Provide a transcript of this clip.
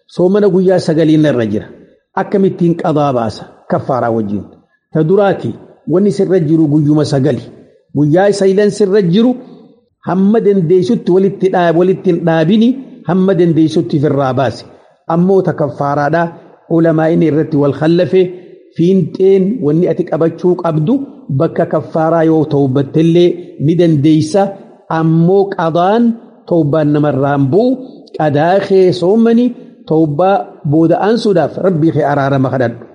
soomana guyyaa sagaliin irra jira akkamittiin qadaa baasa kaffaaraa wajjin ta duraati wanni sirra jiru guyyuma sagali guyyaa saylan sirra jiru hamma dandeessutti walitti walitti hin dhaabini hamma dandeessutti firraa baase ammoo ta kaffaaraadhaa ulamaa inni irratti wal khallafe fiinxeen wanni ati qabachuu qabdu bakka kaffaaraa yoo tawbattellee ni dandeeysa ammoo qadaan tawbaan namarraan bu'u qadaa kee soomani tawbaa booda aansuudhaaf rabbii kee araarama kadhadhu